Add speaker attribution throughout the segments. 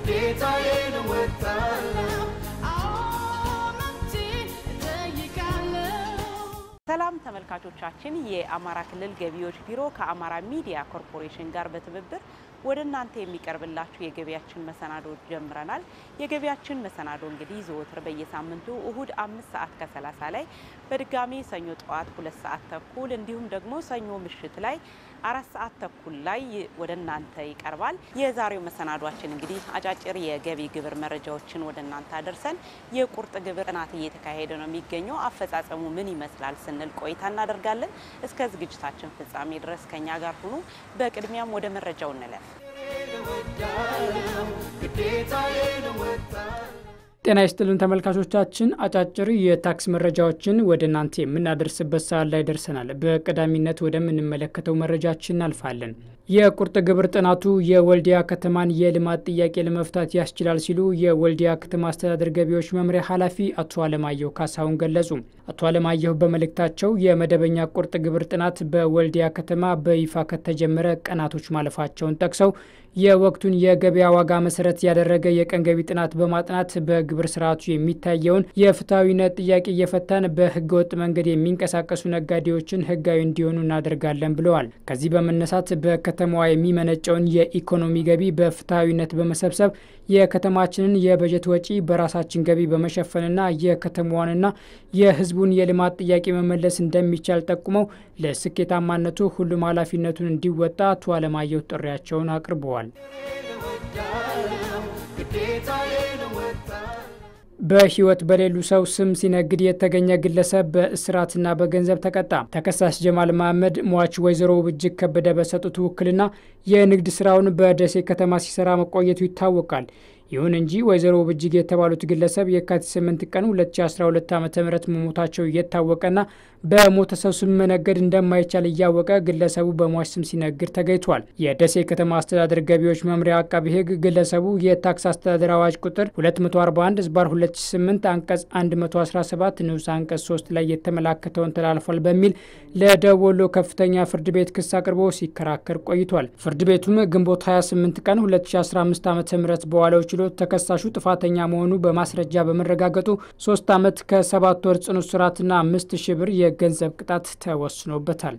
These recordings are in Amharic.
Speaker 1: ግዴታዬን እወጣለሁ።
Speaker 2: ሰላም ተመልካቾቻችን፣ የአማራ ክልል ገቢዎች ቢሮ ከአማራ ሚዲያ ኮርፖሬሽን ጋር በትብብር ወደ እናንተ የሚቀርብላችሁ የገቢያችን መሰናዶ ጀምረናል። የገቢያችን መሰናዶ እንግዲህ ዘወትር በየሳምንቱ እሁድ አምስት ሰዓት ከሰላሳ ላይ በድጋሚ ሰኞ ጠዋት ሁለት ሰዓት ተኩል እንዲሁም ደግሞ ሰኞ ምሽት ላይ አራት ሰዓት ተኩል ላይ ወደ እናንተ ይቀርባል። የዛሬው መሰናዷችን እንግዲህ አጫጭር የገቢ ግብር መረጃዎችን ወደ እናንተ አደርሰን የቁርጥ ግብር ጥናት እየተካሄደ ነው የሚገኘው አፈጻጸሙ ምን ይመስላል ስንል ቆይታ እናደርጋለን። እስከ ዝግጅታችን ፍጻሜ ድረስ ከኛ ጋር ሁኑ። በቅድሚያም ወደ መረጃው እንለፍ።
Speaker 1: ግዴታዬን እወጣለሁ።
Speaker 3: ጤና ይስጥልን ተመልካቾቻችን፣ አጫጭር የታክስ መረጃዎችን ወደ እናንተ የምናደርስበት ሰዓት ላይ ደርሰናል። በቀዳሚነት ወደምንመለከተው መረጃችን እናልፋለን። የቁርጥ ግብር ጥናቱ የወልዲያ ከተማን የልማት ጥያቄ ለመፍታት ያስችላል ሲሉ የወልዲያ ከተማ አስተዳደር ገቢዎች መምሪያ ኃላፊ አቶ አለማየሁ ካሳሁን ገለጹ። አቶ አለማየሁ በመልእክታቸው የመደበኛ ቁርጥ ግብር ጥናት በወልዲያ ከተማ በይፋ ከተጀመረ ቀናቶች ማለፋቸውን ጠቅሰው የወቅቱን የገበያ ዋጋ መሰረት ያደረገ የቀን ገቢ ጥናት በማጥናት በግብር ስርዓቱ የሚታየውን የፍትሐዊነት ጥያቄ እየፈታን በህገወጥ መንገድ የሚንቀሳቀሱ ነጋዴዎችን ህጋዊ እንዲሆኑ እናደርጋለን ብለዋል። ከዚህ በመነሳት በከተማዋ የሚመነጨውን የኢኮኖሚ ገቢ በፍትሐዊነት በመሰብሰብ የከተማችንን የበጀት ወጪ በራሳችን ገቢ በመሸፈንና የከተማዋንና የህዝቡን የልማት ጥያቄ መመለስ እንደሚቻል ጠቁመው ለስኬታማነቱ ሁሉም ኃላፊነቱን እንዲወጣ አቶ አለማየሁ ጥሪያቸውን አቅርበዋል።
Speaker 1: ግዴታዬን እወጣለሁ።
Speaker 3: በህይወት በሌሉ ሰው ስም ሲነግድ የተገኘ ግለሰብ በእስራትና በገንዘብ ተቀጣ። ተከሳሽ ጀማል መሐመድ ሟች ወይዘሮ እጅግ ከበደ በሰጡት ውክልና የንግድ ስራውን በደሴ ከተማ ሲሰራ መቆየቱ ይታወቃል። ይሁን እንጂ ወይዘሮ እጅግ የተባሉት ግለሰብ የካቲት 8 ቀን 2012 ዓ ም መሞታቸው እየታወቀና በሞተ ሰው ስም መነገድ እንደማይቻል እያወቀ ግለሰቡ በሟች ስም ሲነግድ ተገኝቷል። የደሴ ከተማ አስተዳደር ገቢዎች መምሪያ አቃቢ ህግ ግለሰቡ የታክስ አስተዳደር አዋጅ ቁጥር 241 ዝባር 2008 አንቀጽ 117 ንዑስ አንቀጽ 3 ላይ የተመላከተውን ተላልፏል በሚል ለደቡብ ወሎ ከፍተኛ ፍርድ ቤት ክስ አቅርቦ ሲከራከር ቆይቷል። ፍርድ ቤቱም ግንቦት 28 ቀን 2015 ዓ ም በዋለው ችሎት ተከሳሹ ጥፋተኛ መሆኑ በማስረጃ በመረጋገጡ ሶስት ዓመት ከሰባት ወር ጽኑ እስራትና አምስት ሺህ ብር የገንዘብ ቅጣት ተወስኖበታል።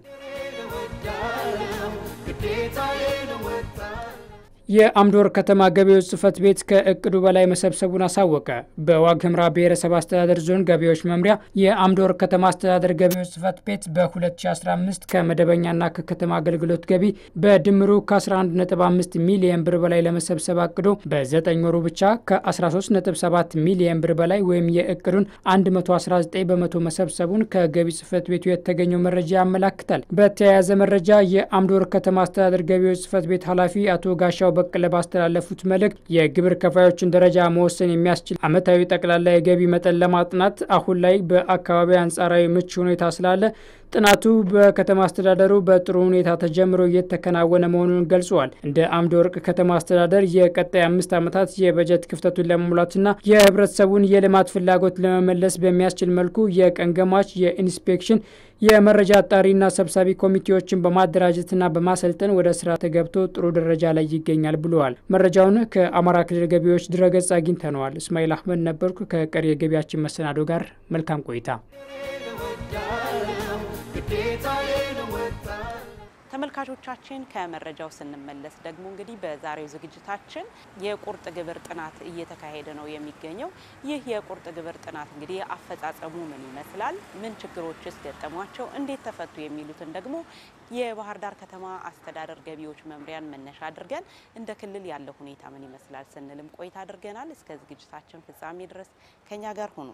Speaker 1: ግዴታዬን እወጣለሁ።
Speaker 3: የአምዶር ከተማ ገቢዎች ጽህፈት ቤት ከእቅዱ በላይ መሰብሰቡን አሳወቀ። በዋግ ኽምራ ብሔረሰብ አስተዳደር ዞን ገቢዎች መምሪያ የአምዶር ከተማ አስተዳደር ገቢዎች ጽህፈት ቤት በ2015 ከመደበኛና ከከተማ አገልግሎት ገቢ በድምሩ ከ11.5 ሚሊየን ብር በላይ ለመሰብሰብ አቅዶ በ9 ወሩ ብቻ ከ13.7 ሚሊየን ብር በላይ ወይም የእቅዱን 119 በመቶ መሰብሰቡን ከገቢ ጽህፈት ቤቱ የተገኘው መረጃ ያመላክታል። በተያያዘ መረጃ የአምዶር ከተማ አስተዳደር ገቢዎች ጽህፈት ቤት ኃላፊ አቶ ጋሻው በቀለ ባስተላለፉት መልእክት የግብር ከፋዮችን ደረጃ መወሰን የሚያስችል ዓመታዊ ጠቅላላ የገቢ መጠን ለማጥናት አሁን ላይ በአካባቢ አንጻራዊ ምቹ ሁኔታ ስላለ ጥናቱ በከተማ አስተዳደሩ በጥሩ ሁኔታ ተጀምሮ እየተከናወነ መሆኑን ገልጸዋል። እንደ አምደ ወርቅ ከተማ አስተዳደር የቀጣይ አምስት ዓመታት የበጀት ክፍተቱን ለመሙላትና የህብረተሰቡን የልማት ፍላጎት ለመመለስ በሚያስችል መልኩ የቀን ገማች፣ የኢንስፔክሽን፣ የመረጃ አጣሪና ሰብሳቢ ኮሚቴዎችን በማደራጀትና በማሰልጠን ወደ ስራ ተገብቶ ጥሩ ደረጃ ላይ ይገኛል ብለዋል። መረጃውን ከአማራ ክልል ገቢዎች ድረገጽ አግኝተነዋል። እስማኤል አህመድ ነበርኩ። ከቀሪ የገቢያችን መሰናዶ ጋር መልካም ቆይታ።
Speaker 1: ግዴታዬን እወጣለሁ።
Speaker 2: ተመልካቾቻችን ከመረጃው ስንመለስ ደግሞ እንግዲህ በዛሬው ዝግጅታችን የቁርጥ ግብር ጥናት እየተካሄደ ነው የሚገኘው። ይህ የቁርጥ ግብር ጥናት እንግዲህ አፈጻጸሙ ምን ይመስላል፣ ምን ችግሮችስ ገጠሟቸው፣ እንዴት ተፈቱ የሚሉትን ደግሞ የባህር ዳር ከተማ አስተዳደር ገቢዎች መምሪያን መነሻ አድርገን እንደ ክልል ያለው ሁኔታ ምን ይመስላል ስንልም ቆይታ አድርገናል። እስከ ዝግጅታችን ፍጻሜ ድረስ ከኛ ጋር ሁኑ።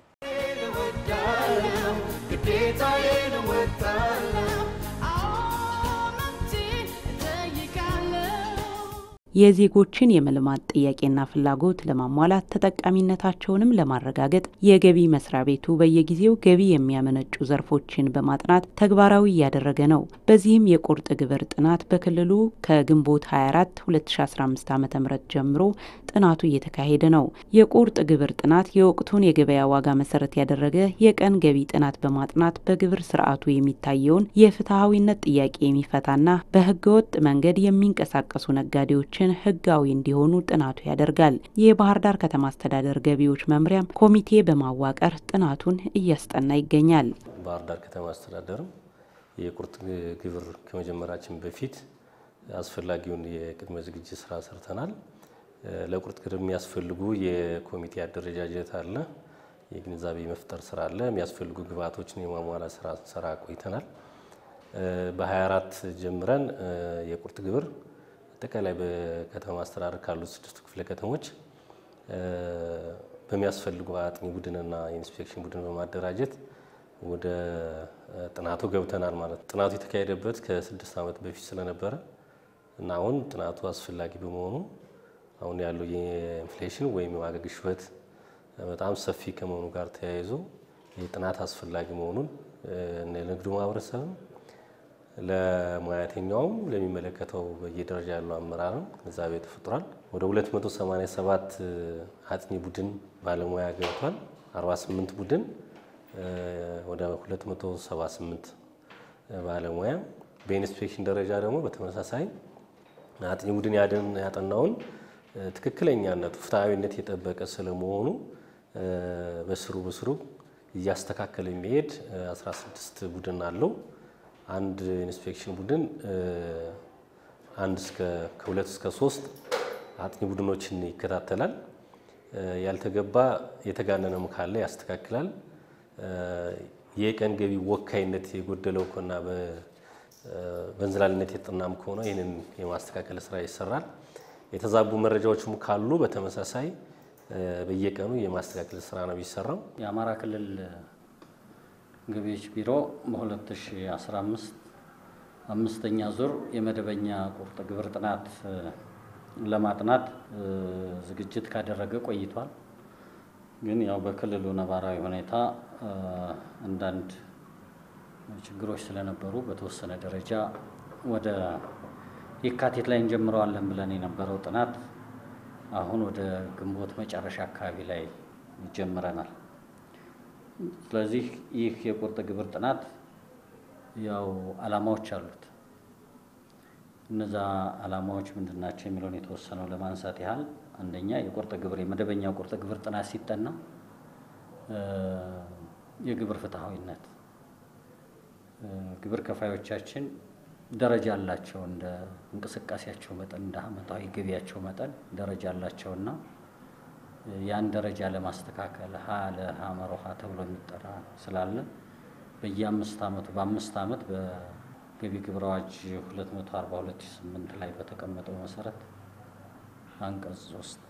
Speaker 1: ግዴታዬን እወጣለሁ።
Speaker 2: የዜጎችን የመልማት ጥያቄና ፍላጎት ለማሟላት ተጠቃሚነታቸውንም ለማረጋገጥ የገቢ መስሪያ ቤቱ በየጊዜው ገቢ የሚያመነጩ ዘርፎችን በማጥናት ተግባራዊ እያደረገ ነው። በዚህም የቁርጥ ግብር ጥናት በክልሉ ከግንቦት 24 2015 ዓ ም ጀምሮ ጥናቱ እየተካሄደ ነው። የቁርጥ ግብር ጥናት የወቅቱን የገበያ ዋጋ መሰረት ያደረገ የቀን ገቢ ጥናት በማጥናት በግብር ስርዓቱ የሚታየውን የፍትሐዊነት ጥያቄ የሚፈታና በህገወጥ መንገድ የሚንቀሳቀሱ ነጋዴዎችን ገቢዎቻችን ህጋዊ እንዲሆኑ ጥናቱ ያደርጋል። የባህር ዳር ከተማ አስተዳደር ገቢዎች መምሪያም ኮሚቴ በማዋቀር ጥናቱን እያስጠና ይገኛል።
Speaker 4: ባህር ዳር ከተማ አስተዳደርም የቁርጥ ግብር ከመጀመራችን በፊት አስፈላጊውን የቅድመ ዝግጅት ስራ ሰርተናል። ለቁርጥ ግብር የሚያስፈልጉ የኮሚቴ አደረጃጀት አለ፣ የግንዛቤ መፍጠር ስራ አለ፣ የሚያስፈልጉ ግብዓቶችን የማሟላት ስራ ስራ ቆይተናል። በ24 ጀምረን የቁርጥ ግብር አጠቃላይ በከተማ አስተዳደር ካሉት ስድስቱ ክፍለ ከተሞች በሚያስፈልጉ አጥኚ ቡድንና የኢንስፔክሽን ቡድን በማደራጀት ወደ ጥናቱ ገብተናል ማለት ነው። ጥናቱ የተካሄደበት ከስድስት ዓመት በፊት ስለነበረ እና አሁን ጥናቱ አስፈላጊ በመሆኑ አሁን ያለው የኢንፍሌሽን ወይም የዋጋ ግሽበት በጣም ሰፊ ከመሆኑ ጋር ተያይዞ የጥናት አስፈላጊ መሆኑን ለንግዱ ማህበረሰብም ለሙያተኛውም ለሚመለከተው በየደረጃ ያለው አመራርም ግንዛቤ ተፈጥሯል። ወደ 287 አጥኚ ቡድን ባለሙያ ገብቷል። 48 ቡድን ወደ 278 ባለሙያ በኢንስፔክሽን ደረጃ ደግሞ በተመሳሳይ አጥኚ ቡድን ያጠናውን ትክክለኛነቱ ፍትሐዊነት የጠበቀ ስለመሆኑ በስሩ በስሩ እያስተካከለ የሚሄድ 16 ቡድን አለው። አንድ ኢንስፔክሽን ቡድን አንድ እስከ ከሁለት እስከ ሶስት አጥኚ ቡድኖችን ይከታተላል። ያልተገባ የተጋነነም ካለ ያስተካክላል። የቀን ገቢ ወካይነት የጎደለው ከሆነና በእንዝላልነት የጠናም ከሆነ ይህንን የማስተካከል ስራ ይሰራል። የተዛቡ መረጃዎችም ካሉ በተመሳሳይ በየቀኑ የማስተካከል ስራ ነው የሚሰራው።
Speaker 5: የአማራ ክልል ገቢዎች ቢሮ በ2015 አምስተኛ ዙር የመደበኛ ቁርጥ ግብር ጥናት ለማጥናት ዝግጅት ካደረገ ቆይቷል። ግን ያው በክልሉ ነባራዊ ሁኔታ አንዳንድ ችግሮች ስለነበሩ በተወሰነ ደረጃ ወደ የካቲት ላይ እንጀምረዋለን ብለን የነበረው ጥናት አሁን ወደ ግንቦት መጨረሻ አካባቢ ላይ ይጀምረናል። ስለዚህ ይህ የቁርጥ ግብር ጥናት ያው ዓላማዎች አሉት። እነዛ ዓላማዎች ምንድን ናቸው የሚለውን የተወሰነው ለማንሳት ያህል አንደኛ የቁርጥ ግብር የመደበኛ ቁርጥ ግብር ጥናት ሲጠና የግብር ፍትሐዊነት ግብር ከፋዮቻችን ደረጃ አላቸው እንደ እንቅስቃሴያቸው መጠን እንደ ዓመታዊ ገቢያቸው መጠን ደረጃ አላቸውና ያን ደረጃ ለማስተካከል ሀ ለሀ መሮሃ ተብሎ የሚጠራ ስላለ በየአምስት ዓመቱ በአምስት ዓመት በገቢ ግብር አዋጅ 242/8 ላይ በተቀመጠው መሰረት አንቀጽ ሶስት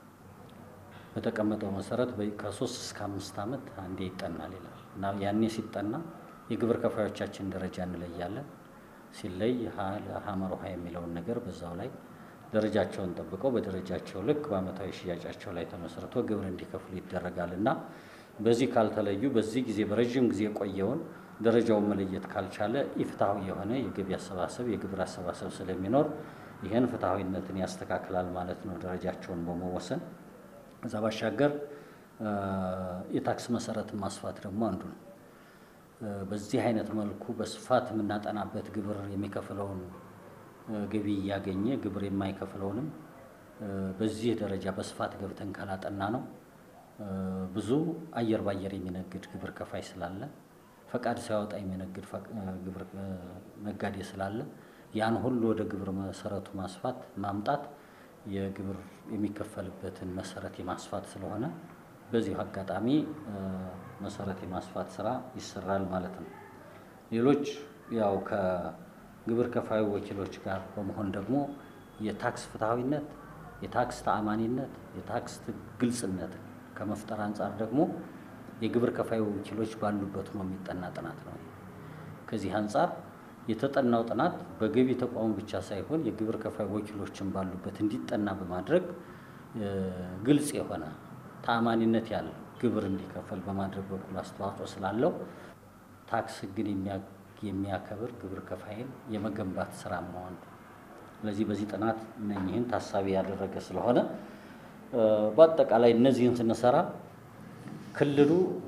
Speaker 5: በተቀመጠው መሰረት ከሶስት እስከ አምስት ዓመት አንዴ ይጠናል ይላል እና ያኔ ሲጠና የግብር ከፋዮቻችን ደረጃ እንለያለን። ሲለይ ሀ ለሀ መሮሃ የሚለውን ነገር በዛው ላይ ደረጃቸውን ጠብቀው በደረጃቸው ልክ በዓመታዊ ሽያጫቸው ላይ ተመስርቶ ግብር እንዲከፍሉ ይደረጋል እና በዚህ ካልተለዩ በዚህ ጊዜ በረዥም ጊዜ የቆየውን ደረጃውን መለየት ካልቻለ ኢፍትሐዊ የሆነ የገቢ አሰባሰብ የግብር አሰባሰብ ስለሚኖር ይህን ፍትሐዊነትን ያስተካክላል ማለት ነው ደረጃቸውን በመወሰን ከዛ ባሻገር የታክስ መሰረትን ማስፋት ደግሞ አንዱ ነው። በዚህ አይነት መልኩ በስፋት የምናጠናበት ግብር የሚከፍለውን ገቢ እያገኘ ግብር የማይከፍለውንም በዚህ ደረጃ በስፋት ገብተን ካላጠና ነው ብዙ አየር ባየር የሚነግድ ግብር ከፋይ ስላለ ፈቃድ ሳያወጣ የሚነግድ ግብር ነጋዴ ስላለ ያን ሁሉ ወደ ግብር መሰረቱ ማስፋት ማምጣት የግብር የሚከፈልበትን መሰረት የማስፋት ስለሆነ በዚሁ አጋጣሚ መሰረት የማስፋት ስራ ይሰራል ማለት ነው። ሌሎች ያው ከግብር ከፋዩ ወኪሎች ጋር በመሆን ደግሞ የታክስ ፍትሐዊነት፣ የታክስ ተአማኒነት፣ የታክስ ግልጽነት ከመፍጠር አንጻር ደግሞ የግብር ከፋዩ ወኪሎች ባሉበት ሆኖ የሚጠና ጥናት ነው። ከዚህ አንጻር የተጠናው ጥናት በገቢ ተቋሙ ብቻ ሳይሆን የግብር ከፋይ ወኪሎችን ባሉበት እንዲጠና በማድረግ ግልጽ የሆነ ተአማኒነት ያለው ግብር እንዲከፈል በማድረግ በኩል አስተዋጽኦ ስላለው ታክስ ሕግን የሚያከብር ግብር ከፋይን የመገንባት ስራ ነው አንዱ። ስለዚህ በዚህ ጥናት እነኚህን ታሳቢ ያደረገ ስለሆነ በአጠቃላይ እነዚህን ስንሰራ ክልሉ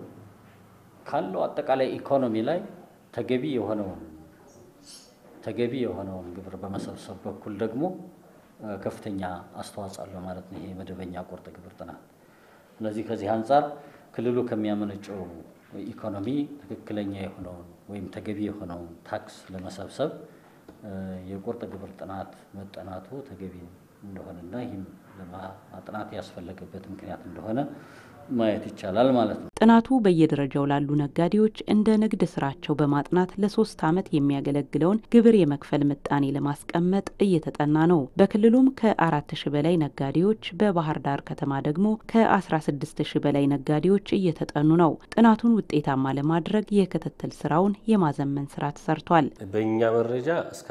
Speaker 5: ካለው አጠቃላይ ኢኮኖሚ ላይ ተገቢ የሆነውን ተገቢ የሆነውን ግብር በመሰብሰብ በኩል ደግሞ ከፍተኛ አስተዋጽኦ አለው ማለት ነው ይሄ መደበኛ ቁርጥ ግብር ጥናት። ስለዚህ ከዚህ አንጻር ክልሉ ከሚያመነጨው ኢኮኖሚ ትክክለኛ የሆነውን ወይም ተገቢ የሆነውን ታክስ ለመሰብሰብ የቁርጥ ግብር ጥናት መጠናቱ ተገቢ እንደሆነና ይህም ለማጥናት ያስፈለገበት ምክንያት እንደሆነ ማየት ይቻላል ማለት ነው።
Speaker 2: ጥናቱ በየደረጃው ላሉ ነጋዴዎች እንደ ንግድ ስራቸው በማጥናት ለሶስት ዓመት የሚያገለግለውን ግብር የመክፈል ምጣኔ ለማስቀመጥ እየተጠና ነው። በክልሉም ከአራት ሺህ በላይ ነጋዴዎች፣ በባህር ዳር ከተማ ደግሞ ከ16 ሺህ በላይ ነጋዴዎች እየተጠኑ ነው። ጥናቱን ውጤታማ ለማድረግ የክትትል ስራውን የማዘመን ስራ ተሰርቷል።
Speaker 4: በእኛ መረጃ እስከ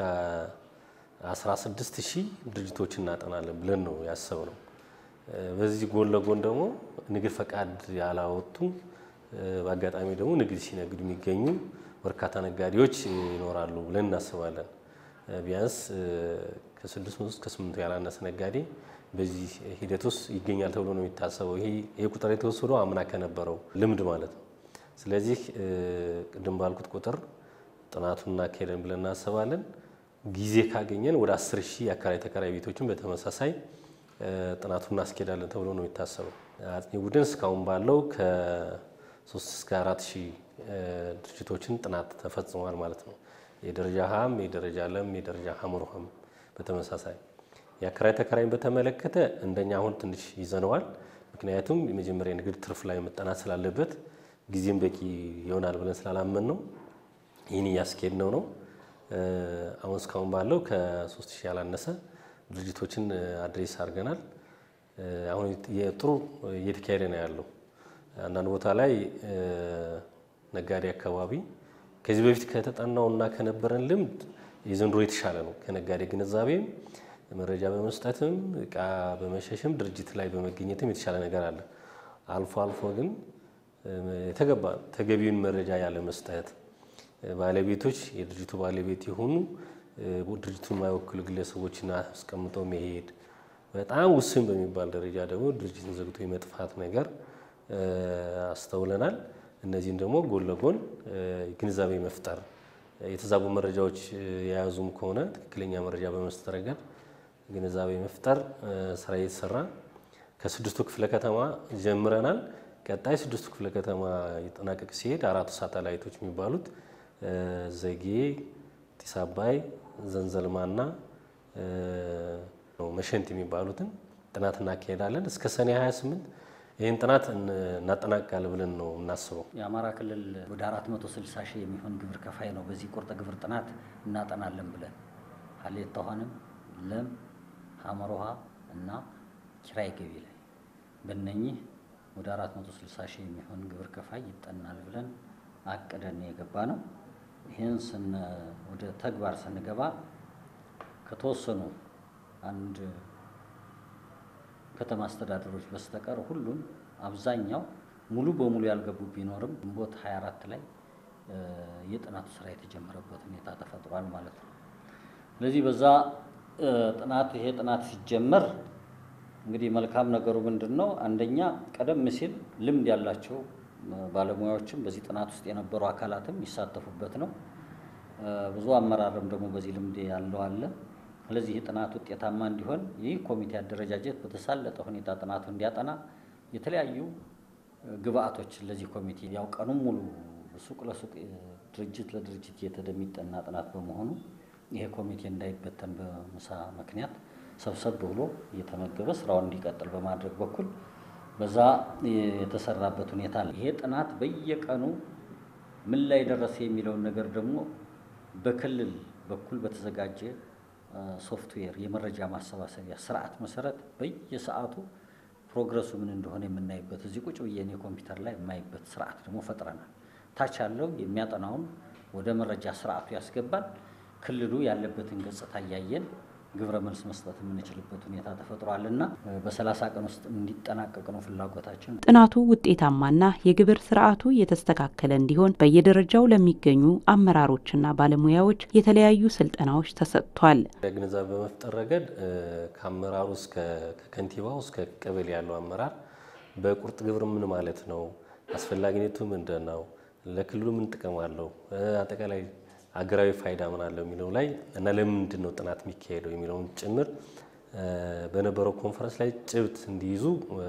Speaker 4: 16 ሺህ ድርጅቶች እናጠናለን ብለን ነው ያሰብነው። በዚህ ጎን ለጎን ደግሞ ንግድ ፈቃድ ያላወጡ በአጋጣሚ ደግሞ ንግድ ሲነግዱ የሚገኙ በርካታ ነጋዴዎች ይኖራሉ ብለን እናስባለን። ቢያንስ ከስድስት መቶ እስከ ስምንት ያላነሰ ነጋዴ በዚህ ሂደት ውስጥ ይገኛል ተብሎ ነው የሚታሰበው። ይሄ ቁጥር የተወሰደው አምና ከነበረው ልምድ ማለት ነው። ስለዚህ ቅድም ባልኩት ቁጥር ጥናቱን እናካሄደን ብለን እናስባለን። ጊዜ ካገኘን ወደ አስር ሺህ የአከራይ ተከራይ ቤቶችን በተመሳሳይ ጥናቱን እናስኬዳለን ተብሎ ነው የሚታሰበው። አጥኚ ቡድን እስካሁን ባለው ከሶስት እስከ አራት ሺህ ድርጅቶችን ጥናት ተፈጽሟል ማለት ነው። የደረጃ ሀም፣ የደረጃ ለም፣ የደረጃ ሀመርሃም በተመሳሳይ የአከራይ ተከራይን በተመለከተ እንደኛ አሁን ትንሽ ይዘነዋል። ምክንያቱም የመጀመሪያ የንግድ ትርፍ ላይ መጠናት ስላለበት ጊዜም በቂ ይሆናል ብለን ስላላመን ነው ይህን እያስኬድነው ነው። አሁን እስካሁን ባለው ከሶስት ሺህ ያላነሰ ድርጅቶችን አድሬስ አድርገናል። አሁን ጥሩ እየተካሄደ ነው ያለው። አንዳንድ ቦታ ላይ ነጋዴ አካባቢ ከዚህ በፊት ከተጠናው እና ከነበረን ልምድ የዘንድሮ የተሻለ ነው። ከነጋዴ ግንዛቤም መረጃ በመስጠትም እቃ በመሸሽም ድርጅት ላይ በመገኘትም የተሻለ ነገር አለ። አልፎ አልፎ ግን የተገባ ተገቢውን መረጃ ያለ መስጠት ባለቤቶች የድርጅቱ ባለቤት የሆኑ ድርጅቱን የማይወክሉ ግለሰቦችን አስቀምጦ መሄድ፣ በጣም ውስን በሚባል ደረጃ ደግሞ ድርጅትን ዘግቶ የመጥፋት ነገር አስተውለናል። እነዚህን ደግሞ ጎን ለጎን ግንዛቤ መፍጠር የተዛቡ መረጃዎች የያዙም ከሆነ ትክክለኛ መረጃ በመስጠት ረገድ ግንዛቤ መፍጠር ስራ እየተሰራ ከስድስቱ ክፍለ ከተማ ጀምረናል። ቀጣይ ስድስቱ ክፍለ ከተማ ይጠናቀቅ ሲሄድ አራቱ ሳተላይቶች የሚባሉት ዘጌ፣ ጢስ አባይ፣ ዘንዘልማና መሸንት የሚባሉትን ጥናት እናካሄዳለን። እስከ ሰኔ 28 ይህን ጥናት እናጠናቅቃለን ብለን ነው የምናስበው።
Speaker 5: የአማራ ክልል ወደ 460 ሺህ የሚሆን ግብር ከፋይ ነው። በዚህ ቁርጥ ግብር ጥናት እናጠናለን ብለን ሀሌታ ውሃንም፣ ለም፣ ሀመር ውሃ እና ኪራይ ገቢ ላይ በእነኚህ ወደ 460 ሺህ የሚሆን ግብር ከፋይ ይጠናል ብለን አቅደን የገባ ነው። ይህን ወደ ተግባር ስንገባ ከተወሰኑ አንድ ከተማ አስተዳደሮች በስተቀር ሁሉም አብዛኛው ሙሉ በሙሉ ያልገቡ ቢኖርም ግንቦት 24 ላይ የጥናቱ ስራ የተጀመረበት ሁኔታ ተፈጥሯል ማለት ነው። ስለዚህ በዛ ጥናት ይሄ ጥናት ሲጀመር እንግዲህ መልካም ነገሩ ምንድን ነው? አንደኛ ቀደም ሲል ልምድ ያላቸው ባለሙያዎችም በዚህ ጥናት ውስጥ የነበሩ አካላትም ይሳተፉበት ነው። ብዙ አመራርም ደግሞ በዚህ ልምድ ያለው አለ። ስለዚህ ይህ ጥናት ውጤታማ እንዲሆን ይህ ኮሚቴ አደረጃጀት በተሳለጠ ሁኔታ ጥናቱ እንዲያጠና የተለያዩ ግብአቶች ለዚህ ኮሚቴ ያው ቀኑን ሙሉ ሱቅ ለሱቅ ድርጅት ለድርጅት የተደሚጠና ጥናት በመሆኑ ይሄ ኮሚቴ እንዳይበተን በምሳ ምክንያት ሰብሰብ ብሎ እየተመገበ ስራውን እንዲቀጥል በማድረግ በኩል በዛ የተሰራበት ሁኔታ አለ። ይሄ ጥናት በየቀኑ ምን ላይ ደረሰ የሚለውን ነገር ደግሞ በክልል በኩል በተዘጋጀ ሶፍትዌር የመረጃ ማሰባሰቢያ ስርዓት መሰረት በየሰዓቱ ፕሮግረሱ ምን እንደሆነ የምናይበት እዚህ ቁጭ ብዬ እኔ ኮምፒውተር ላይ የማይበት ስርዓት ደግሞ ፈጥረናል። ታች ያለው የሚያጠናውን ወደ መረጃ ስርዓቱ ያስገባል። ክልሉ ያለበትን ገጽታ እያየን ግብረ መልስ መስጠት የምንችልበት ሁኔታ ተፈጥሯልና በሰላሳ ቀን ውስጥ እንዲጠናቀቅ ነው ፍላጎታችን።
Speaker 2: ጥናቱ ውጤታማና የግብር ስርዓቱ የተስተካከለ እንዲሆን በየደረጃው ለሚገኙ አመራሮችና ባለሙያዎች የተለያዩ ስልጠናዎች ተሰጥቷል።
Speaker 4: ግንዛቤ በመፍጠር ረገድ ከአመራሩ እስከ ከከንቲባው እስከ ቀበሌ ያለው አመራር በቁርጥ ግብር ምን ማለት ነው፣ አስፈላጊነቱ ምንድን ነው፣ ለክልሉ ምን ጥቅም አለው፣ አጠቃላይ አገራዊ ፋይዳ ምን አለው የሚለው ላይ እና ለምንድን ነው ጥናት የሚካሄደው የሚለውን ጭምር በነበረው ኮንፈረንስ ላይ ጭብጥ እንዲይዙ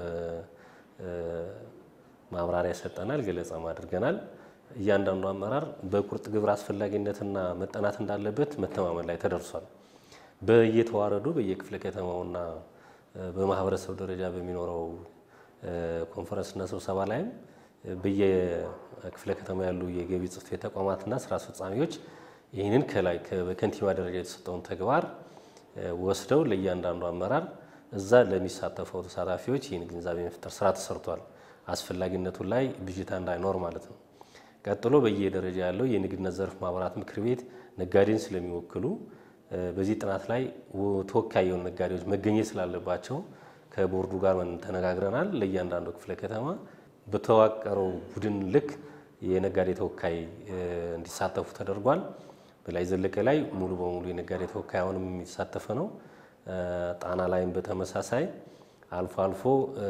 Speaker 4: ማብራሪያ ሰጠናል፣ ገለጻም አድርገናል። እያንዳንዱ አመራር በቁርጥ ግብር አስፈላጊነትና መጠናት እንዳለበት መተማመን ላይ ተደርሷል። በየተዋረዱ በየክፍለ ከተማውና በማህበረሰብ ደረጃ በሚኖረው ኮንፈረንስና ስብሰባ ላይም በየክፍለ ከተማ ያሉ የገቢ ጽሕፈት ቤት ተቋማትና ስራ አስፈጻሚዎች ይህንን ከላይ በከንቲባ ደረጃ የተሰጠውን ተግባር ወስደው ለእያንዳንዱ አመራር እዛ ለሚሳተፈው ተሳታፊዎች ይህን ግንዛቤ መፍጠር ስራ ተሰርቷል። አስፈላጊነቱ ላይ ብዥታ እንዳይኖር ማለት ነው። ቀጥሎ በየደረጃ ያለው የንግድና ዘርፍ ማህበራት ምክር ቤት ነጋዴን ስለሚወክሉ በዚህ ጥናት ላይ ተወካይ የሆኑ ነጋዴዎች መገኘት ስላለባቸው ከቦርዱ ጋር ተነጋግረናል። ለእያንዳንዱ ክፍለ ከተማ በተዋቀረው ቡድን ልክ የነጋዴ ተወካይ እንዲሳተፉ ተደርጓል። በላይ ዘለቀ ላይ ሙሉ በሙሉ የነጋዴ ተወካይ አሁንም የሚሳተፈ ነው። ጣና ላይም በተመሳሳይ አልፎ አልፎ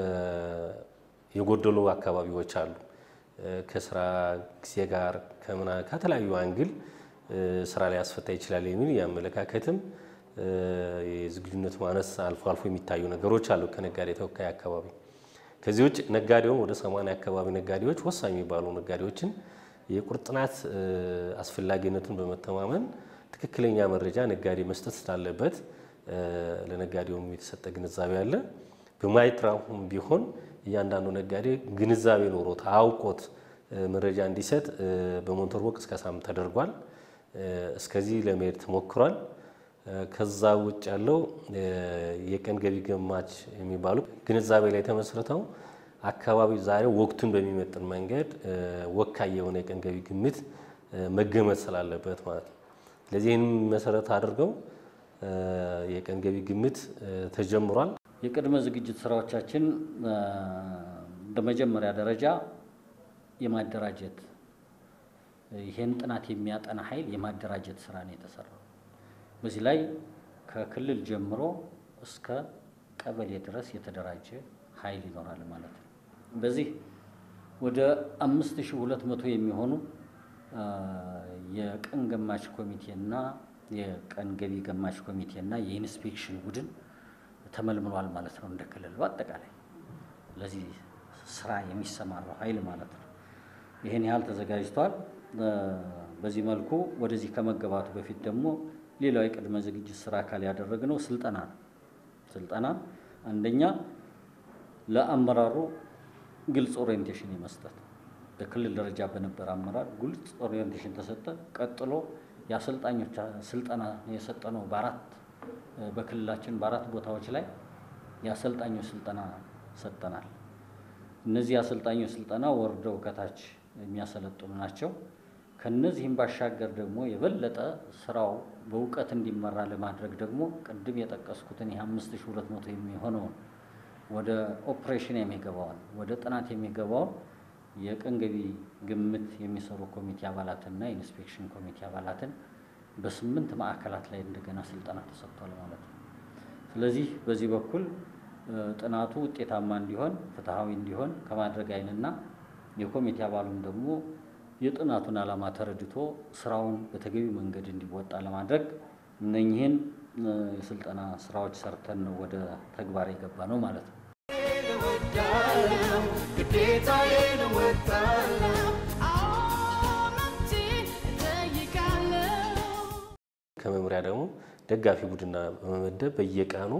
Speaker 4: የጎደሉ አካባቢዎች አሉ። ከስራ ጊዜ ጋር ከምና ከተለያዩ አንግል ስራ ላይ ያስፈታ ይችላል የሚል የአመለካከትም የዝግጁነት ማነስ አልፎ አልፎ የሚታዩ ነገሮች አሉ ከነጋዴ ተወካይ አካባቢ። ከዚህ ውጭ ነጋዴውም ወደ ሰማንያ አካባቢ ነጋዴዎች ወሳኝ የሚባሉ ነጋዴዎችን የቁርጥናት አስፈላጊነቱን በመተማመን ትክክለኛ መረጃ ነጋዴ መስጠት ስላለበት ለነጋዴውም የተሰጠ ግንዛቤ አለ። በማይጥራሁም ቢሆን እያንዳንዱ ነጋዴ ግንዛቤ ኖሮት አውቆት መረጃ እንዲሰጥ በሞንቶርቦ ቅስቀሳም ተደርጓል። እስከዚህ ለመሄድ ተሞክሯል። ከዛ ውጭ ያለው የቀን ገቢ ገማች የሚባሉ ግንዛቤ ላይ ተመስርተው አካባቢው ዛሬ ወቅቱን በሚመጥን መንገድ ወካይ የሆነ የቀን ገቢ ግምት መገመት ስላለበት ማለት ነው። ስለዚህ ይህን መሰረት አድርገው የቀን ገቢ ግምት ተጀምሯል።
Speaker 5: የቅድመ ዝግጅት ስራዎቻችን በመጀመሪያ ደረጃ የማደራጀት ይህን ጥናት የሚያጠና ኃይል የማደራጀት ስራ ነው የተሰራው። በዚህ ላይ ከክልል ጀምሮ እስከ ቀበሌ ድረስ የተደራጀ ኃይል ይኖራል ማለት ነው። በዚህ ወደ አምስት ሺህ ሁለት መቶ የሚሆኑ የቀን ገማች ኮሚቴና የቀን ገቢ ገማች ኮሚቴና የኢንስፔክሽን ቡድን ተመልምሏል ማለት ነው። እንደ ክልል በአጠቃላይ ለዚህ ስራ የሚሰማራው ኃይል ማለት ነው። ይህን ያህል ተዘጋጅቷል። በዚህ መልኩ ወደዚህ ከመገባቱ በፊት ደግሞ ሌላው የቅድመ ዝግጅት ስራ አካል ያደረግነው ስልጠና ነው። ስልጠና አንደኛ ለአመራሩ ግልጽ ኦሪየንቴሽን የመስጠት በክልል ደረጃ በነበረ አመራር ግልጽ ኦሪየንቴሽን ተሰጠ። ቀጥሎ የአሰልጣኞች ስልጠና የሰጠነው በአራት በክልላችን በአራት ቦታዎች ላይ የአሰልጣኞች ስልጠና ሰጠናል። እነዚህ የአሰልጣኞች ስልጠና ወርደው ከታች የሚያሰለጥኑ ናቸው። ከነዚህም ባሻገር ደግሞ የበለጠ ስራው በእውቀት እንዲመራ ለማድረግ ደግሞ ቅድም የጠቀስኩትን ይህ አምስት ሺህ ሁለት መቶ የሚሆነውን ወደ ኦፕሬሽን የሚገባውን ወደ ጥናት የሚገባውን የቀን ገቢ ግምት የሚሰሩ ኮሚቴ አባላትና የኢንስፔክሽን ኮሚቴ አባላትን በስምንት ማዕከላት ላይ እንደገና ስልጠና ተሰጥቷል ማለት ነው። ስለዚህ በዚህ በኩል ጥናቱ ውጤታማ እንዲሆን ፍትሐዊ እንዲሆን ከማድረግ አይንና የኮሚቴ አባሉም ደግሞ የጥናቱን ዓላማ ተረድቶ ስራውን በተገቢ መንገድ እንዲወጣ ለማድረግ እነኚህን የስልጠና ስራዎች ሰርተን ነው ወደ ተግባር የገባ ነው ማለት ነው።
Speaker 1: እወዳለሁ ግዴታዬን እወጣለሁ
Speaker 4: ከመምሪያ ደግሞ ደጋፊ ቡድና በመመደብ በየቀኑ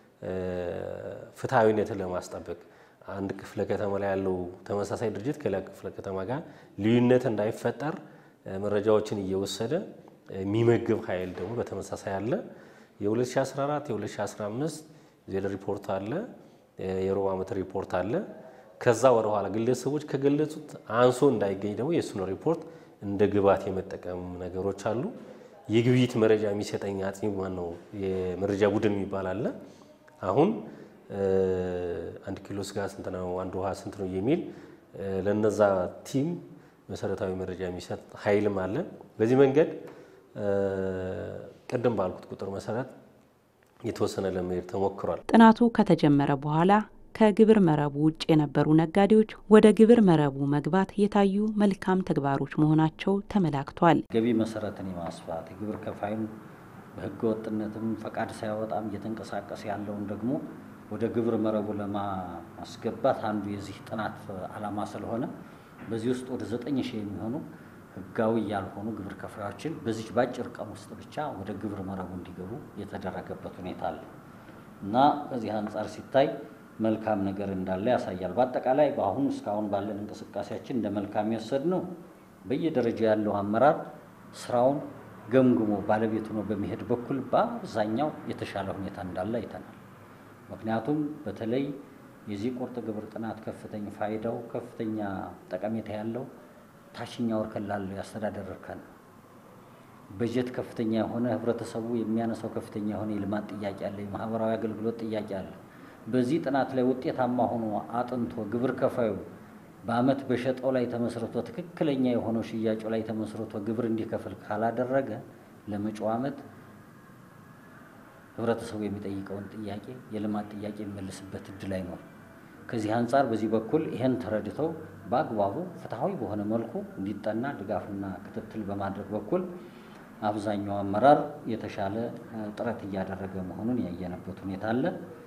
Speaker 4: ፍትሐዊነትን ለማስጠበቅ አንድ ክፍለ ከተማ ላይ ያለው ተመሳሳይ ድርጅት ከሌላ ክፍለ ከተማ ጋር ልዩነት እንዳይፈጠር መረጃዎችን እየወሰደ የሚመግብ ኃይል ደግሞ በተመሳሳይ አለ። የ2014 የ2015 ዜና ሪፖርት አለ፣ የሩብ ዓመት ሪፖርት አለ። ከዛ ወደኋላ ግለሰቦች ከገለጹት አንሶ እንዳይገኝ ደግሞ የእሱን ሪፖርት እንደ ግብዓት የመጠቀም ነገሮች አሉ። የግብይት መረጃ የሚሰጠኝ አጥኚ ማን ነው? የመረጃ ቡድን የሚባል አለ። አሁን አንድ ኪሎ ስጋ ስንት ነው፣ አንድ ውሃ ስንት ነው የሚል ለነዛ ቲም መሰረታዊ መረጃ የሚሰጥ ኃይልም አለ። በዚህ መንገድ ቅድም ባልኩት ቁጥር መሰረት የተወሰነ ለመሄድ ተሞክሯል።
Speaker 2: ጥናቱ ከተጀመረ በኋላ ከግብር መረቡ ውጭ የነበሩ ነጋዴዎች ወደ ግብር መረቡ መግባት የታዩ መልካም ተግባሮች መሆናቸው ተመላክቷል።
Speaker 5: ገቢ መሰረትን የማስፋት የግብር ከፋዩን በህገ ወጥነትም ፈቃድ ሳያወጣም እየተንቀሳቀሰ ያለውን ደግሞ ወደ ግብር መረቡ ለማስገባት አንዱ የዚህ ጥናት ዓላማ ስለሆነ በዚህ ውስጥ ወደ ዘጠኝ ሺህ የሚሆኑ ህጋዊ ያልሆኑ ግብር ከፋዮችን በዚች በአጭር ቀን ውስጥ ብቻ ወደ ግብር መረቡ እንዲገቡ የተደረገበት ሁኔታ አለ እና ከዚህ አንጻር ሲታይ መልካም ነገር እንዳለ ያሳያል። በአጠቃላይ በአሁኑ እስካሁን ባለን እንቅስቃሴያችን እንደ መልካም የወሰድ ነው በየደረጃው ያለው አመራር ስራውን ገምግሞ ባለቤት ሆኖ በመሄድ በኩል በአብዛኛው የተሻለ ሁኔታ እንዳለ አይተናል። ምክንያቱም በተለይ የዚህ ቁርጥ ግብር ጥናት ከፍተኛ ፋይዳው ከፍተኛ ጠቀሜታ ያለው ታችኛው እርከን ላለው የአስተዳደር እርከን ነው። በጀት ከፍተኛ የሆነ ህብረተሰቡ የሚያነሳው ከፍተኛ የሆነ የልማት ጥያቄ አለ፣ የማህበራዊ አገልግሎት ጥያቄ አለ። በዚህ ጥናት ላይ ውጤታማ ሆኖ አጥንቶ ግብር ከፋዩ በአመት በሸጠው ላይ ተመስርቶ ትክክለኛ የሆነው ሽያጩ ላይ ተመስርቶ ግብር እንዲከፍል ካላደረገ ለመጪው አመት ህብረተሰቡ የሚጠይቀውን ጥያቄ የልማት ጥያቄ የሚመልስበት እድል አይኖርም። ከዚህ አንጻር በዚህ በኩል ይህን ተረድተው በአግባቡ ፍትሐዊ በሆነ መልኩ እንዲጠና ድጋፍና ክትትል በማድረግ በኩል አብዛኛው አመራር የተሻለ ጥረት እያደረገ መሆኑን ያየነበት ሁኔታ አለ።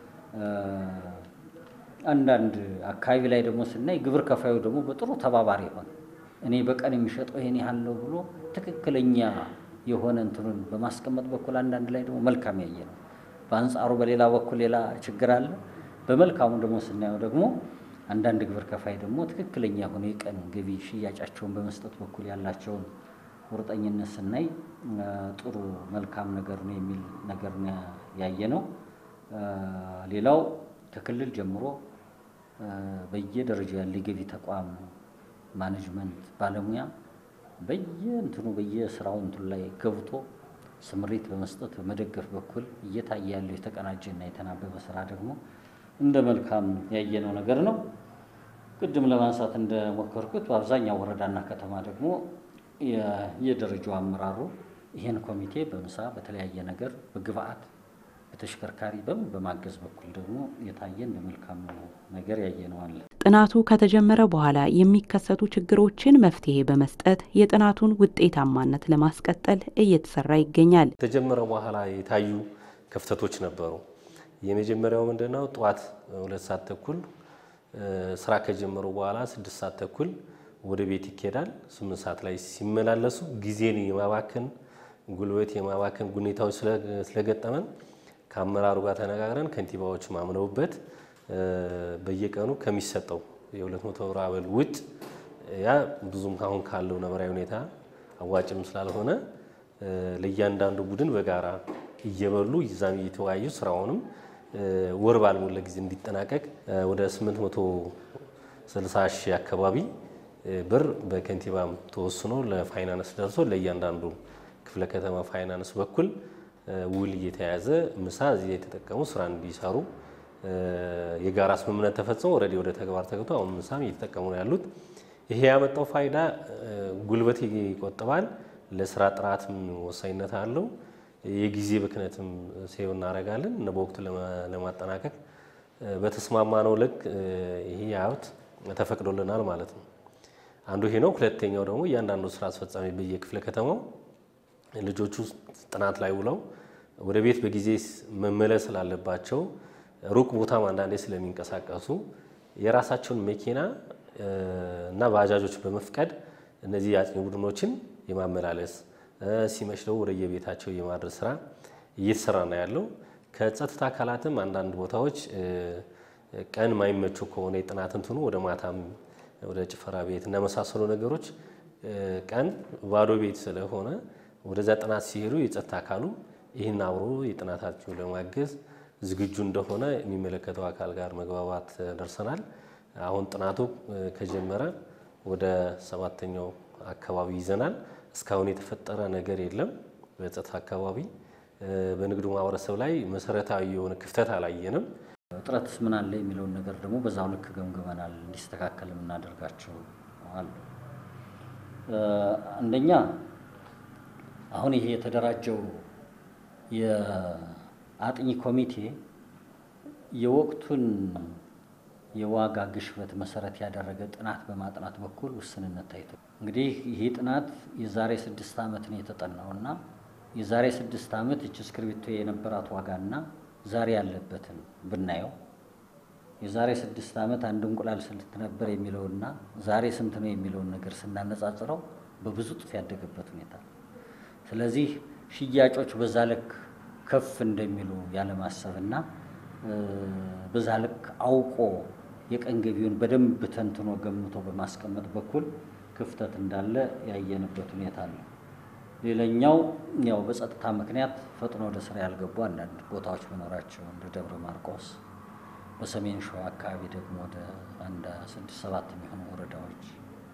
Speaker 5: አንዳንድ አካባቢ ላይ ደግሞ ስናይ ግብር ከፋዩ ደግሞ በጥሩ ተባባሪ ሆነ እኔ በቀን የሚሸጠው ይሄን ያህል ነው ብሎ ትክክለኛ የሆነ እንትኑን በማስቀመጥ በኩል አንዳንድ ላይ ደግሞ መልካም ያየ ነው። በአንጻሩ በሌላ በኩል ሌላ ችግር አለ። በመልካሙ ደግሞ ስናየው ደግሞ አንዳንድ ግብር ከፋይ ደግሞ ትክክለኛ የሆነ የቀን ገቢ ሽያጫቸውን በመስጠት በኩል ያላቸውን ቁርጠኝነት ስናይ ጥሩ መልካም ነገር ነው የሚል ነገር ያየ ነው። ሌላው ከክልል ጀምሮ በየደረጃው ያለ የገቢ ተቋም ማኔጅመንት ባለሙያ በየእንትኑ በየስራው እንትኑ ላይ ገብቶ ስምሪት በመስጠት በመደገፍ በኩል እየታየ ያለው የተቀናጀና የተናበበ ስራ ደግሞ እንደ መልካም ያየነው ነገር ነው። ቅድም ለማንሳት እንደሞከርኩት በአብዛኛው ወረዳና ከተማ ደግሞ የደረጃው አመራሩ ይህን ኮሚቴ በምሳ በተለያየ ነገር በግብአት በተሽከርካሪ በምን በማገዝ በኩል ደግሞ የታየ እንደ መልካም ነገር ያየነው አለ።
Speaker 2: ጥናቱ ከተጀመረ በኋላ የሚከሰቱ ችግሮችን መፍትሄ በመስጠት የጥናቱን ውጤታማነት ለማስቀጠል እየተሰራ ይገኛል።
Speaker 4: ከተጀመረ በኋላ የታዩ ክፍተቶች ነበሩ። የመጀመሪያው ምንድነው? ጠዋት ሁለት ሰዓት ተኩል ስራ ከጀመሩ በኋላ ስድስት ሰዓት ተኩል ወደ ቤት ይኬዳል። ስምንት ሰዓት ላይ ሲመላለሱ ጊዜን የማባከን ጉልበት የማባከን ሁኔታዎች ስለገጠመን ከአመራሩ ጋር ተነጋግረን ከንቲባዎች ማምነውበት በየቀኑ ከሚሰጠው የሁለት መቶ ብር አበል ውጭ ያ ብዙም አሁን ካለው ነባራዊ ሁኔታ አዋጭም ስላልሆነ ለእያንዳንዱ ቡድን በጋራ እየበሉ ይዛም እየተወያዩ ስራውንም ወር ባልሞላ ጊዜ እንዲጠናቀቅ ወደ 860 ሺህ አካባቢ ብር በከንቲባም ተወስኖ ለፋይናንስ ደርሶ ለእያንዳንዱ ክፍለ ከተማ ፋይናንስ በኩል ውል እየተያዘ ምሳ እዚህ የተጠቀሙ ስራ እንዲሰሩ የጋራ ስምምነት ተፈጽሞ ኦልሬዲ ወደ ተግባር ተገብቶ አሁን ምሳም እየተጠቀሙ ነው ያሉት። ይሄ ያመጣው ፋይዳ ጉልበት ይቆጥባል፣ ለስራ ጥራትም ወሳኝነት አለው። የጊዜ ብክነትም ሴው እናደርጋለን እና በወቅቱ ለማጠናቀቅ በተስማማነው ልክ ይሄ ሀብት ተፈቅዶልናል ማለት ነው። አንዱ ይሄ ነው። ሁለተኛው ደግሞ እያንዳንዱ ስራ አስፈጻሚ በየክፍለ ከተማው ልጆቹ ጥናት ላይ ውለው ወደ ቤት በጊዜ መመለስ ስላለባቸው ሩቅ ቦታም አንዳንዴ ስለሚንቀሳቀሱ የራሳቸውን መኪና እና ባጃጆች በመፍቀድ እነዚህ የአጥኚ ቡድኖችን የማመላለስ ሲመሽ ደግሞ ወደ የቤታቸው የማድረስ ስራ እየተሰራ ነው ያለው። ከጸጥታ አካላትም አንዳንድ ቦታዎች ቀን ማይመቹ ከሆነ የጥናት እንትኑ ወደ ማታም ወደ ጭፈራ ቤት እና መሳሰሉ ነገሮች ቀን ባዶ ቤት ስለሆነ ወደዛ ጥናት ሲሄዱ የጸጥታ አካሉ ይህን አብሮ የጥናታቸው ለማገዝ ዝግጁ እንደሆነ የሚመለከተው አካል ጋር መግባባት ደርሰናል። አሁን ጥናቱ ከጀመረ ወደ ሰባተኛው አካባቢ ይዘናል። እስካሁን የተፈጠረ ነገር የለም። በጸጥታ አካባቢ በንግዱ ማህበረሰብ ላይ መሰረታዊ የሆነ ክፍተት አላየንም።
Speaker 5: እጥረትስ ምን አለ የሚለውን ነገር ደግሞ በዛው ልክ ገምግመናል። እንዲስተካከል የምናደርጋቸው አሉ። አንደኛ አሁን ይሄ የተደራጀው የአጥኚ ኮሚቴ የወቅቱን የዋጋ ግሽበት መሰረት ያደረገ ጥናት በማጥናት በኩል ውስንነት ታይቶ እንግዲህ ይህ ጥናት የዛሬ ስድስት ዓመት ነው የተጠናው እና የዛሬ ስድስት ዓመት እች እስክርቢቶ የነበራት ዋጋና ዛሬ ያለበትን ብናየው የዛሬ ስድስት ዓመት አንድ እንቁላል ስንት ነበር የሚለውና ዛሬ ስንት ነው የሚለውን ነገር ስናነጻጽረው በብዙ እጥፍ ያደገበት ሁኔታ ነው። ስለዚህ ሽያጮች በዛ ልክ ከፍ እንደሚሉ ያለማሰብና በዛ ልክ አውቆ የቀን ገቢውን በደንብ ተንትኖ ገምቶ በማስቀመጥ በኩል ክፍተት እንዳለ ያየንበት ሁኔታ አለ። ሌላኛው ያው በጸጥታ ምክንያት ፈጥኖ ወደ ስራ ያልገቡ አንዳንድ ቦታዎች መኖራቸው እንደ ደብረ ማርቆስ፣ በሰሜን ሸዋ አካባቢ ደግሞ ወደ አንድ ስድስት ሰባት የሚሆኑ ወረዳዎች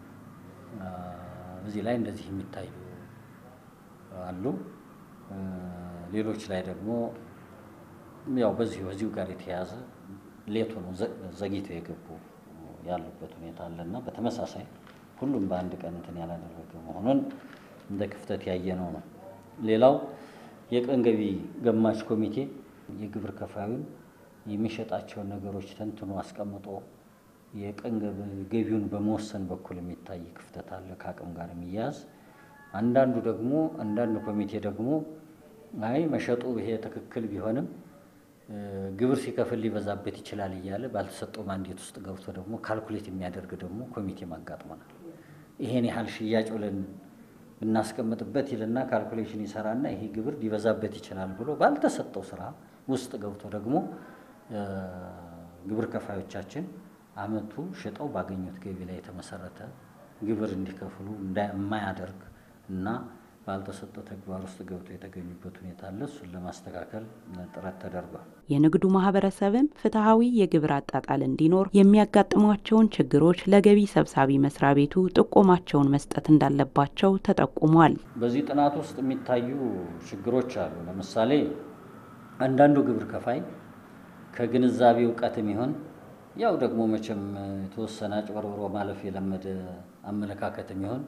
Speaker 5: እዚህ ላይ እንደዚህ የሚታዩ አሉ። ሌሎች ላይ ደግሞ ያው በዚሁ በዚሁ ጋር የተያያዘ ሌቱ ነው ዘግይተው የገቡ ያሉበት ሁኔታ አለና በተመሳሳይ ሁሉም በአንድ ቀን እንትን ያላደረገ መሆኑን እንደ ክፍተት ያየነው ነው። ሌላው የቀን ገቢ ገማች ኮሚቴ የግብር ከፋዩን የሚሸጣቸውን ነገሮች ተንትኖ አስቀምጦ የቀን ገቢውን በመወሰን በኩል የሚታይ ክፍተት አለ፣ ከአቅም ጋር የሚያያዝ አንዳንዱ ደግሞ አንዳንድ ኮሚቴ ደግሞ አይ መሸጡ ይሄ ትክክል ቢሆንም ግብር ሲከፍል ሊበዛበት ይችላል እያለ ባልተሰጠው ማንዴት ውስጥ ገብቶ ደግሞ ካልኩሌት የሚያደርግ ደግሞ ኮሚቴ ማጋጥሞናል። ይሄን ያህል ሽያጭ ብለን ብናስቀምጥበት ይልና ካልኩሌሽን ይሰራና ይሄ ግብር ሊበዛበት ይችላል ብሎ ባልተሰጠው ስራ ውስጥ ገብቶ ደግሞ ግብር ከፋዮቻችን አመቱ ሽጠው ባገኙት ገቢ ላይ የተመሰረተ ግብር እንዲከፍሉ የማያደርግ እና ባልተሰጠው ተግባር ውስጥ ገብቶ የተገኙበት ሁኔታ አለ። እሱን ለማስተካከል ጥረት ተደርጓል።
Speaker 2: የንግዱ ማህበረሰብም ፍትሐዊ የግብር አጣጣል እንዲኖር የሚያጋጥሟቸውን ችግሮች ለገቢ ሰብሳቢ መስሪያ ቤቱ ጥቆማቸውን መስጠት እንዳለባቸው ተጠቁሟል።
Speaker 5: በዚህ ጥናት ውስጥ የሚታዩ ችግሮች አሉ። ለምሳሌ አንዳንዱ ግብር ከፋይ ከግንዛቤ እውቀትም ይሆን ያው ደግሞ መቼም የተወሰነ አጭበርብሮ ማለፍ የለመደ አመለካከትም ይሆን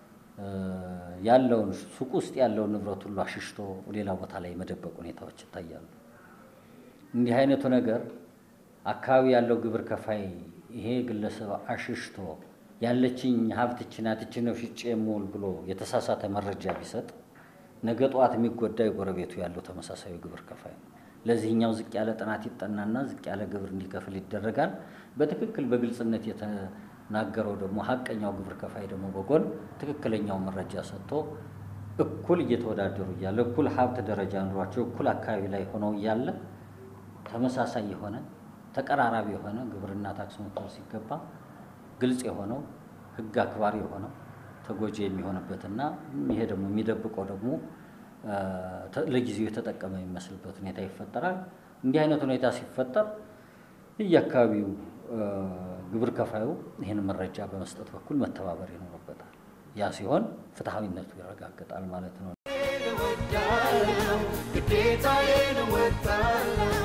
Speaker 5: ያለውን ሱቅ ውስጥ ያለውን ንብረት ሁሉ አሽሽቶ ሌላ ቦታ ላይ የመደበቅ ሁኔታዎች ይታያሉ። እንዲህ አይነቱ ነገር አካባቢ ያለው ግብር ከፋይ ይሄ ግለሰብ አሽሽቶ ያለችኝ ሀብትች ናት ይህች ነው ሽጬ የምውል ብሎ የተሳሳተ መረጃ ቢሰጥ ነገ ጠዋት የሚጎዳ የጎረቤቱ ያለው ተመሳሳዩ ግብር ከፋይ ነው። ለዚህኛው ዝቅ ያለ ጥናት ይጠናና ዝቅ ያለ ግብር እንዲከፍል ይደረጋል። በትክክል በግልጽነት የተናገረው ደግሞ ሀቀኛው ግብር ከፋይ ደግሞ በጎን ትክክለኛው መረጃ ሰጥቶ እኩል እየተወዳደሩ እያለ እኩል ሀብት ደረጃ ኑሯቸው እኩል አካባቢ ላይ ሆነው እያለ ተመሳሳይ የሆነ ተቀራራቢ የሆነ ግብርና ታክስ መክፈል ሲገባ ግልጽ የሆነው ሕግ አክባሪ የሆነው ተጎጂ የሚሆንበትና ይሄ ደግሞ የሚደብቀው ደግሞ ለጊዜው የተጠቀመ የሚመስልበት ሁኔታ ይፈጠራል። እንዲህ አይነት ሁኔታ ሲፈጠር የየአካባቢው ግብር ከፋዩ ይህን መረጃ በመስጠት በኩል መተባበር ይኖርበታል። ያ ሲሆን ፍትሐዊነቱ ይረጋገጣል ማለት ነው።
Speaker 1: እወዳለሁ ግዴታዬን እወጣለሁ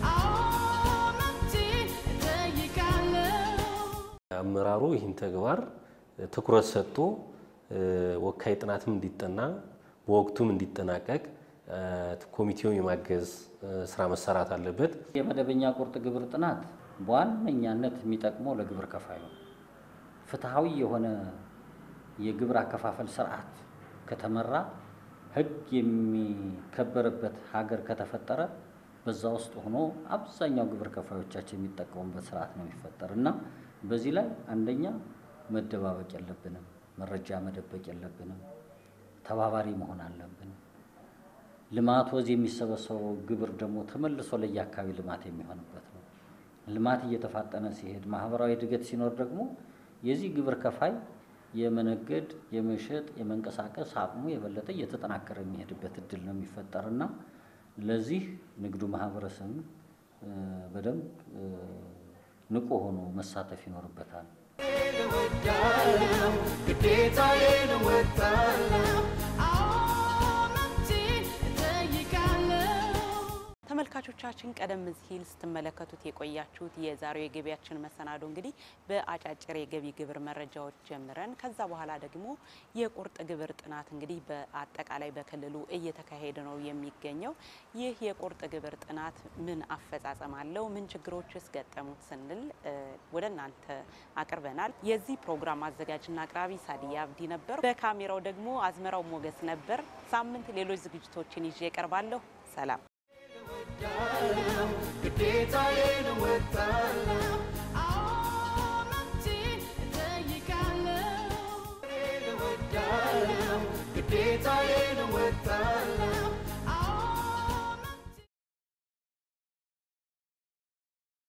Speaker 4: አመራሩ ይህን ተግባር ትኩረት ሰጥቶ ወካይ ጥናትም እንዲጠና በወቅቱም እንዲጠናቀቅ ኮሚቴውን የማገዝ ስራ መሰራት አለበት።
Speaker 5: የመደበኛ ቁርጥ ግብር ጥናት በዋነኛነት የሚጠቅመው ለግብር ከፋዩ ነው። ፍትሐዊ የሆነ የግብር አከፋፈል ስርዓት ከተመራ ሕግ የሚከበርበት ሀገር ከተፈጠረ በዛ ውስጥ ሆኖ አብዛኛው ግብር ከፋዮቻችን የሚጠቀሙበት ስርዓት ነው የሚፈጠር እና በዚህ ላይ አንደኛ መደባበቅ የለብንም፣ መረጃ መደበቅ የለብንም፣ ተባባሪ መሆን አለብን። ልማት ወዝ የሚሰበሰበው ግብር ደግሞ ተመልሶ ለየአካባቢ ልማት የሚሆንበት ነው። ልማት እየተፋጠነ ሲሄድ ማህበራዊ እድገት ሲኖር ደግሞ የዚህ ግብር ከፋይ የመነገድ የመሸጥ የመንቀሳቀስ አቅሙ የበለጠ እየተጠናከረ የሚሄድበት እድል ነው የሚፈጠርና ለዚህ ንግዱ ማህበረሰብ በደንብ ንቁ ሆኖ መሳተፍ ይኖርበታል።
Speaker 1: እወዳለሁ ግዴታዬን እወጣለሁ
Speaker 2: ተመልካቾቻችን ቀደም ሲል ስትመለከቱት የቆያችሁት የዛሬው የገቢያችን መሰናዶ እንግዲህ በአጫጭር የገቢ ግብር መረጃዎች ጀምረን ከዛ በኋላ ደግሞ የቁርጥ ግብር ጥናት እንግዲህ በአጠቃላይ በክልሉ እየተካሄደ ነው የሚገኘው። ይህ የቁርጥ ግብር ጥናት ምን አፈጻጸም አለው፣ ምን ችግሮችስ ገጠሙት ስንል ወደ እናንተ አቅርበናል። የዚህ ፕሮግራም አዘጋጅና አቅራቢ ሳዲያ አብዲ ነበር። በካሜራው ደግሞ አዝመራው ሞገስ ነበር። ሳምንት ሌሎች ዝግጅቶችን ይዤ እቀርባለሁ። ሰላም።
Speaker 1: ግዴታዬን እወጣለሁ ግዴታዬን እወጣለሁ